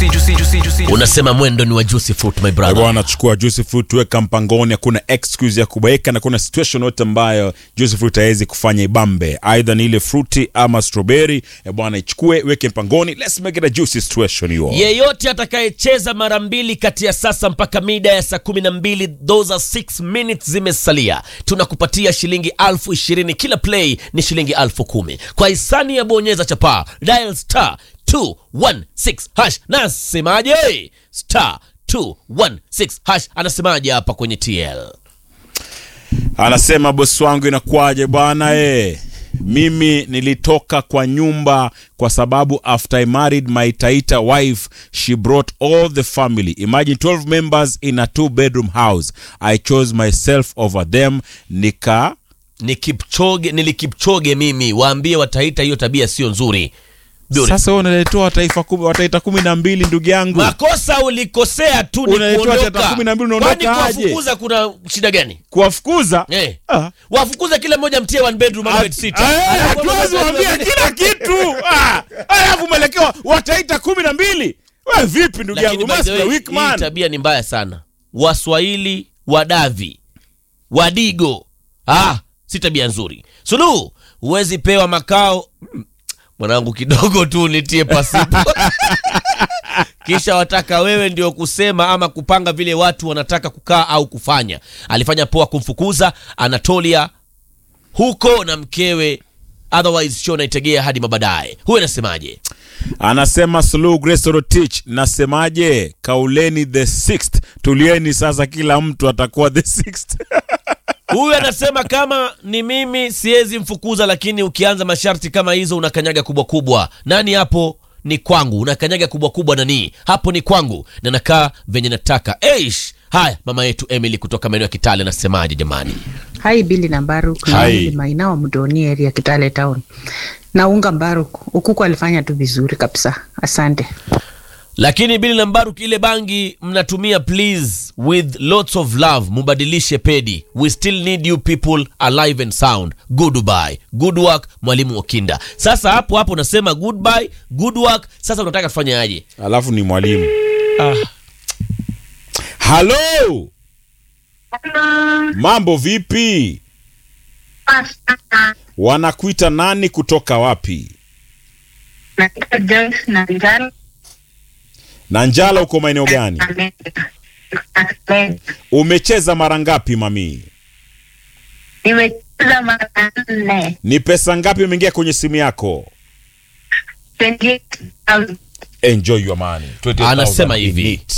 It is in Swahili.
juicy, juicy, juicy. unasema mwendo ni wa juicy fruit my brother bwana chukua juice fruit weka mpangoni hakuna excuse ya kubaika na kuna situation yote ambayo juice fruit haiwezi kufanya ibambe aidha ni ile fruity ama strawberry e bwana ichukue weke mpangoni let's make it a juicy situation you all. yeyote atakayecheza mara mbili kati ya sasa mpaka mida ya saa kumi na mbili those are six minutes zimesalia tunakupatia shilingi alfu ishirini kila play ni shilingi alfu kumi kwa hisani ya bonyeza chapaa dial star 216 hash nasemaje star 216 hash anasemaje hapa kwenye tl anasema bosi wangu inakuwaje bwana e mimi nilitoka kwa nyumba kwa sababu after I married my Taita wife she brought all the family imagine 12 members in a two bedroom house I chose myself over them nika ni kipchoge nilikipchoge mimi waambie wataita hiyo tabia sio nzuri Beautiful. sasa wewe unaletewa wataifa kumi, wataita kumi na mbili ndugu yangu makosa ulikosea tu ni Unaletewa kuondoka. tata kumi na mbili unaondoka Kwani aje? kuwafukuza kuna shida gani kuwafukuza eh. Ah. wafukuze kila mmoja mtie one bedroom ama bed sitter. Eh, Alafu hatuwezi wamama- waambia kila kitu Ah, alafu mwelekewa wataita kumi na mbili we vipi ndugu Lakini yangu by must the be a way, weak hii man tabia ni mbaya sana waswahili wadavi wadigo ah, si tabia nzuri suluhu huwezi pewa makao Hmm, mwanangu kidogo tu nitie pasipo kisha wataka wewe ndio kusema ama kupanga vile watu wanataka kukaa au kufanya alifanya poa kumfukuza anatolia huko na mkewe otherwise show naitegea hadi mabadaye huyu anasemaje anasema Suluhu Grace Rotich nasemaje kauleni the sixth tulieni sasa kila mtu atakuwa the sixth huyu anasema kama ni mimi siwezi mfukuza lakini ukianza masharti kama hizo unakanyaga kubwa kubwa nani hapo ni kwangu unakanyaga kubwa kubwa nani hapo ni kwangu na nakaa venye nataka eish haya mama yetu emily kutoka maeneo ya kitale anasemaje jamani Hai Bili na Baruk Hai. na Emily Maina wa Mdoni area Kitale town. Naunga Baruk. Ukuku alifanya tu vizuri kabisa. Asante. lakini bili na mbaruk ile bangi mnatumia please with lots of love mubadilishe pedi we still need you people alive and sound goodbye good work mwalimu okinda sasa hapo hapo unasema goodbye good work sasa unataka tufanye aje alafu ni mwalimu halo mambo vipi wanakuita nani kutoka wapi Naitwa Joyce na Njala na njala uko maeneo gani na umecheza mara ngapi mami nimecheza mara nne ni pesa ngapi imeingia kwenye simu yako 28,000. enjoy your money 20,000 anasema in hivi it.